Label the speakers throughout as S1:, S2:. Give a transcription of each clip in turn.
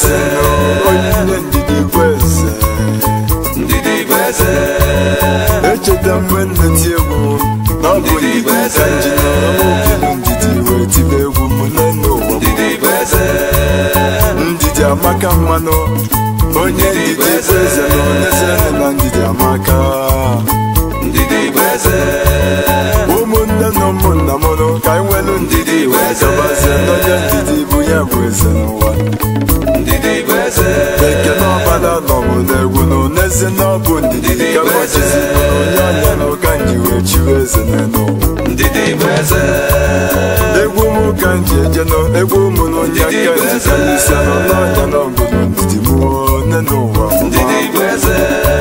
S1: eze onye ndidi bụ eze
S2: ndidi bụ eze
S1: echeta mgbe nneti egwu na ọ bụ ndidi ka nji n'ọmụbilu ndidi wee tibe egwu m n'elu ụwa m.
S2: ndidi bụ eze
S1: ndidi amaka mmanụ onye ndidi bụ eze na onye sere na ndidi amaka
S2: ndidi bụ eze
S1: ụmụnne na ụmụnna m nụ ka anyị nwelu ndidi wee gabazie n'onye ndidi bụ ya bụ eze n'ụwa
S2: ndidi bụ eze
S1: ekene ọbala nọbụ n'egwu na oneze na ọ bụ ndidi ka mọchizi onye ọnya na ụka nji wee chiwe eze n'elu ụwa
S2: ndidi bụ eze
S1: egwu m ka m ji eje nọ egwu ụmụ na onye aka nji ka n'isi anọ n'ọnya na ọbụla ndidi m nne n'ụwa
S2: ndidi bụ eze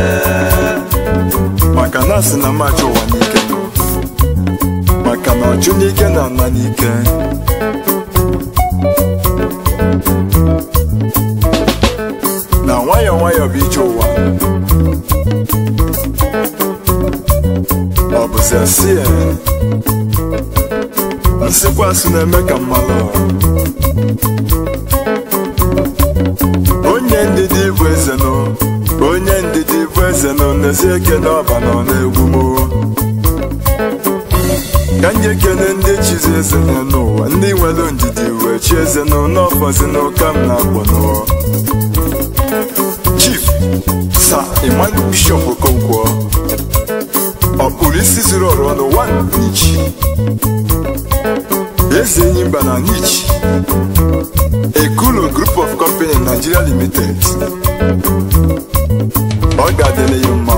S1: maka na asị na mmachi ụwa n'ike nọ maka na ọchụ n'ike na ana n'ike na nwayọọ nwayọọ bụ ije ụwa ọ bụzi asị ya nsịkwasị na-eme ka mmalụ onye ndidi bụ eze nọ onye ndidi bụ eze nọ n'ezi ekene ọba nọ n'egwu m ka m ji ekene ndị chizi eze nọ n'ụwa ndị nwere ndidi wee chi eze nọ n'ọfọzi n'ụka m na-akpọ nọ chief sa iman bishọp okonkwo ọkpụrụ isi zuru ọrụ ọnụ wan n'ichi eze enyi mba na n'ichi Ekulo Group of Company Nigeria Limited. Ọ ga-adịle ya mma.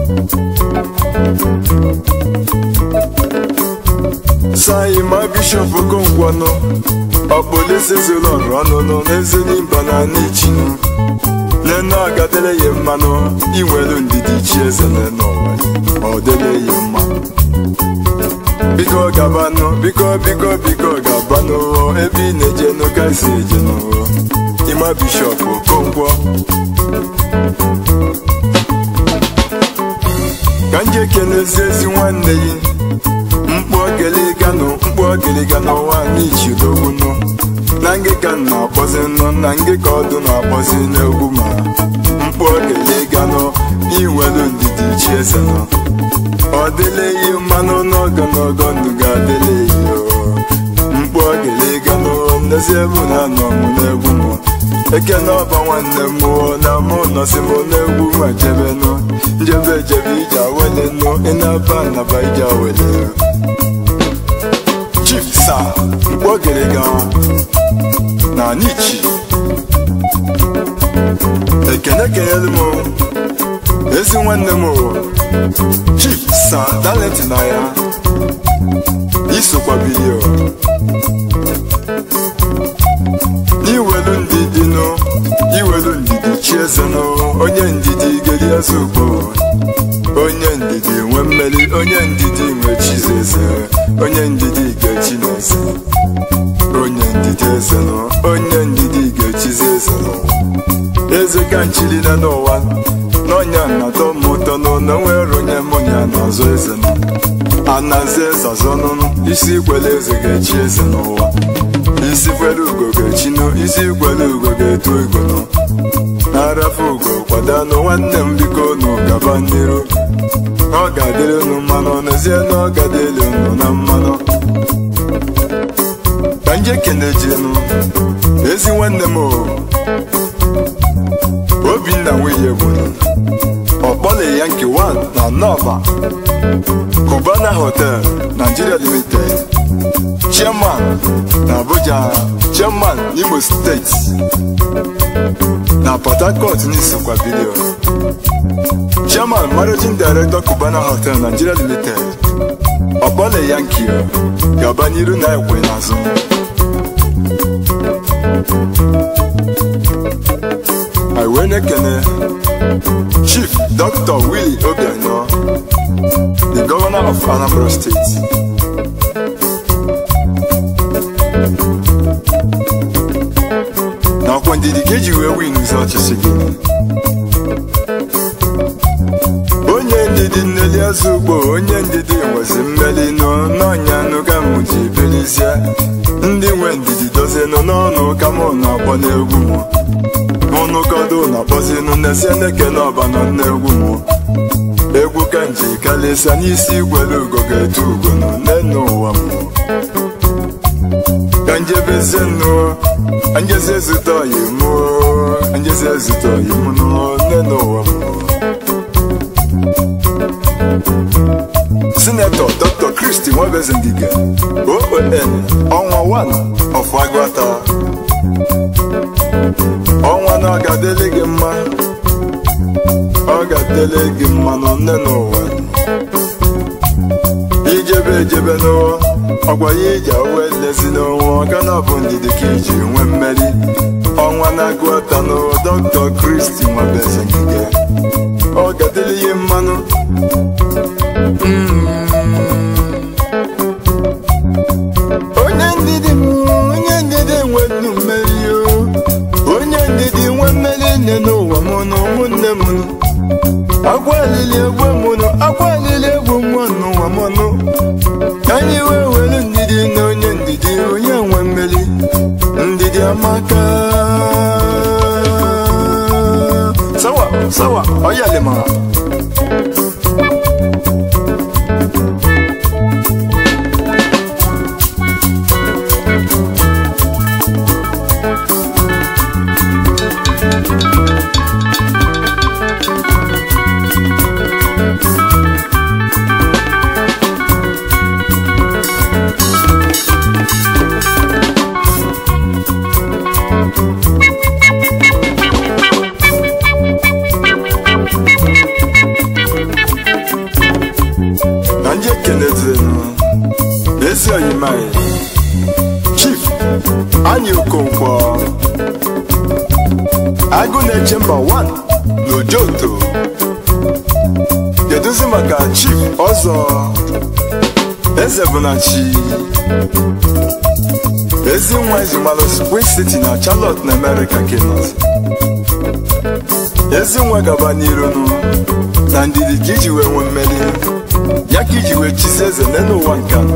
S1: Sayi ma Bishọp Okonkwo ọkpọlise zuru ọrụ ọnụnụ n'eze n'imba na n'ichinu nene ọ ga-adịle ya mmanụ inwelu ndidi chi eze n'ụwa ọ dịle ya mma biko gabanụ biko biko biko gabanụ ebe ị na-eje n'ụka si eje n'ụwa ịma bishọp okonkwo ka m ji ekelezi ezi nwanne gị mkpu ogeliganụ mkpu ogeliganụ nwaanyị ichidogwunụ na ngị ka m na-akpọzi nụ na ngị ka ọdụ na-akpọzi n'egwu ma mkpu ogeliganụ inwelu ndidi chi eze nọ ọ dịla eyi mmanụ n'ogo n'ogo ndụ ga-adịla eyi mkpu ogeliga n'ezi ebu na anọ m n'egwu m ekene ọba nwanne m mụọ na mụ nọsi m n'egwu ma jebenụ njebe ejebe ije awele nụ ịnaba naba ije awele chief sa mkpu ogeliga na nichi ekene kenyelu m ezi nwanne m chief sa talent na ya isokwa bilio iwelu ndidi nụ iwelu ndidi chieze nụ onye ndidi geri eze ugbo onye ndidi nwe mmeri onye ndidi nwe chizeze onye ndidi ga-echi n'eze onye ndidi eze nụ onye ndidi ga-echizi eze n'ụwa eze ka nchiri na n'ụwa n'ọnya na-atọ m ụtọ n'ụlọ nwere onye mụnya na-azọ eze nụ anazi eze ọzọ nụnụ isi ikwele eze ga-echi eze n'ụwa isi kwele ugo ga-echi nụ isi kwele ugo ga-eto ego nụ arafu ugo kwadanụ nwanne m biko nụ gaba n'iru ọ ga-adịrị unu mmanụ n'ezie na ọ ga-adịrị unu na mmanụ ka nje kenejenu ezi nwanne m o obinna nwunye gwụrụ ọkpọle ya nke 1 na nọba cubana hotel nigeria limited chairman na abuja chairman imo steeti na port harcourt n'isokwa vidio chairman managing director cubana hotel nigeria limited ọkpọle ya nke gaba n'iru na ekwe n'azụ I wee na-ekene Chief Dr. Willie Obianọ the governor of Anambra State nakwa ndidi ka eji wee win ụzọ ọchịchị gị onye ndidi nneli azụ ugbo onye ndidi nwezi mmeli nọ n'ọnya nụ ka m ji belizie ndị nwe ndidi dozienụ n'ọnụ ka mụ na-akpọ n'egwu m n'ụkọdụ na-akpọzinụ nnesi na-ekele ọba nọ n'egwu mụ egwu ka nji kalịsa n'isi igwele ugo ga-etu ugo nọ n'enu ụwa mụ ka njebeze nnụ anjezi ezute oyi mụ anjezi ezute oyi mụ nọ n'enu ụwa mụ sinetọ dr kristi nwebeze ngige oon ọnwa 1 of agụata ọnwa na ọ ga-adịlị gị mma ọ ga-adịlị gị mma nọ nne n'ụwa ijebe ejebe n'ụwa ọgwa ya iji awe lezi n'ụwa ọka na ọ bụ ndidi ka iji nwee mmeri ọnwa na-agụata n'ụwa dr kristi nwebeze ngige ọ ga-adịlị ya mmanụ onye ndidi m onye ndidi nwenu mmeri o onye ndidi nwe mmeri nne n'ụwa m na ụmụnne m agwa alili egwu mụnụ agwa alili egwu mmụọ n'ụwa m nụ anyị wee were ndidi na onye ndidi onye nwe mmeri ndidi amaka sawa sawa ọyalima na ndị ekenezirenụ ezi oyimaị chief anyị okonkwo agụ na-eche mba 1 n'ojoto keduzi maka chief ọzọ eze bụ na chi ezi nwa ezimalụ spring city na charlotte na america kenọt ezi nwa gaba n'irunu na ndidi ka iji wee nwee mmeri ya ka iji wee chizi eze n'elu ụwa nke a.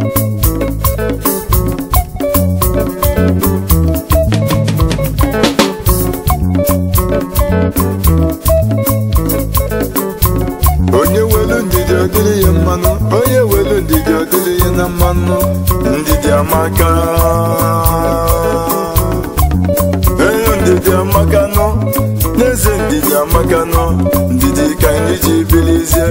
S1: onye welu ndidi ọdịrị ya mmanụ onye welu ndidi ọdịrị ya na mmanụ ndidi amaka onye ndidi amaka nọ n'eze ndidi amaka nọ ndidi ka anyị ji bilizie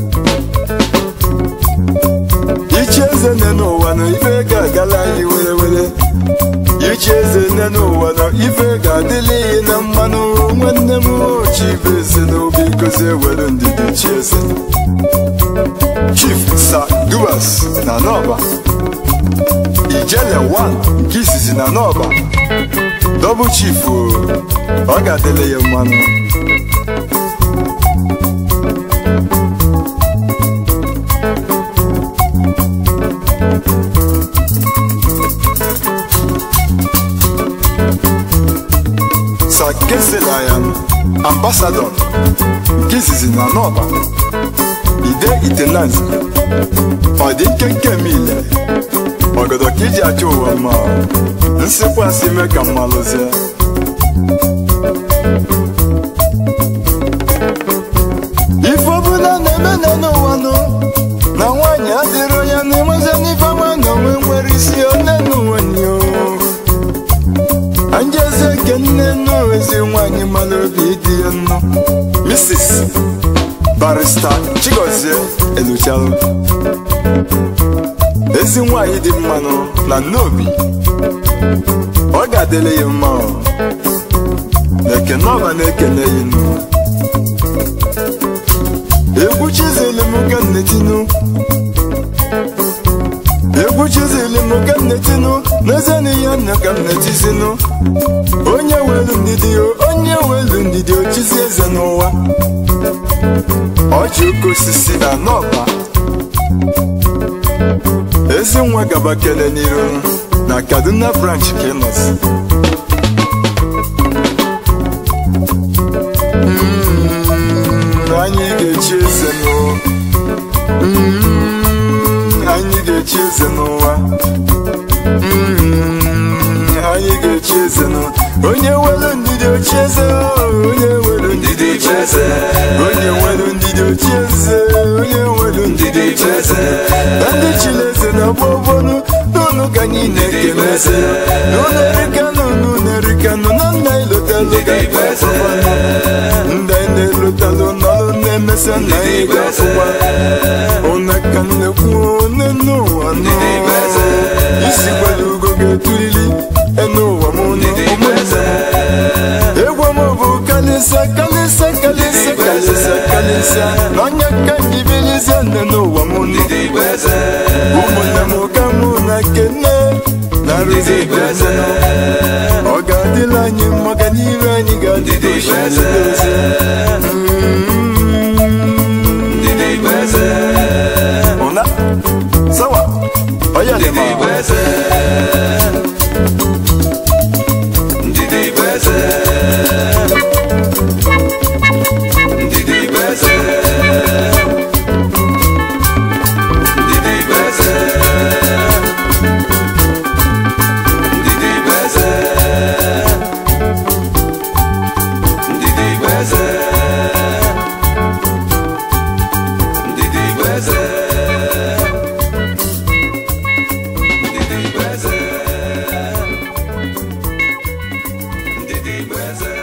S1: ichi eze nne n'ụwa na ife ga-agala anyị were were ichi eze nne n'ụwa na ife ga-adịla ihe na mmanụ nwanne m chi bụ eze n'obi gozie were ndidi chi eze chief sa duas na nọba ijele 1 nke izizi na nọba dọbụ chief o, ọ ga-adịla ya mmanụ sakeselayan ambasadọ nke izizi na nọba ide itenanzi ọ dị nkenke m ile ọgọdọ ka iji achọ ụwa mma nsikwasị ime ka mmalụzie ife ọbụla na-eme na n'ụwa nụ na nwaanyị adịrị onye na-enwezi n'ife nwa na onwe nwere isi one n'ụwa nyo anjezi eke nne nnu ezi nwaanyị mara obi dị ya nnụ mrs barista chigozie eluchalụ ezi nwaanyị dị mmanụ na nnobi ọ ga-adịle ya mma ọ. ekene ọba na-ekene ya inu egwu chizili m ka nnetinu egwu chizili m ka nnetinu n'eze na ihe nna ka nnetizinu onye welu ndidi o onye welu ndidi o chizi eze n'ụwa ọjị oke osisi na n'ọba ezi nwa gaba kele n'iru na kaduna branch ka ị nọzi Mm, anyị ga-echi eze n'ụwa Mm, anyị ga-echi eze n'ụwa Mm, anyị ga-echi eze n'ụwa onye nwere ndidi ochieze onye nwere ndidi ochieze onye nwere ndidi ochieze onye nwere ndidi ochieze na ndị chileze na gbọgbọnụ n'ụnụ ka anyị na-ekele eze n'ụlọ erikanụ n'ụlọ erikanụ na nna ilotalụ ga-akpọkwa ndị anyị na-elotalụ n'ọrụ na-emesa na anyị ga-afụkwa ụna ka nnekwu one n'ụwa nọ isi gwara ugo ga-etulili n'ụwa m nọ ụmụnne m egwu m bụ kalịsa kalịsa kalịsa kalịsa kalịsa n'anya ka ndị bilizie nne n'ụwa m nọ ụmụnne m ka mụ na kene na rụzi eze ọ ga-adịla anyị mma ka n'iru anyị ga-adịdo ozi ụna sawa onye dị ma
S2: Ndidi Beze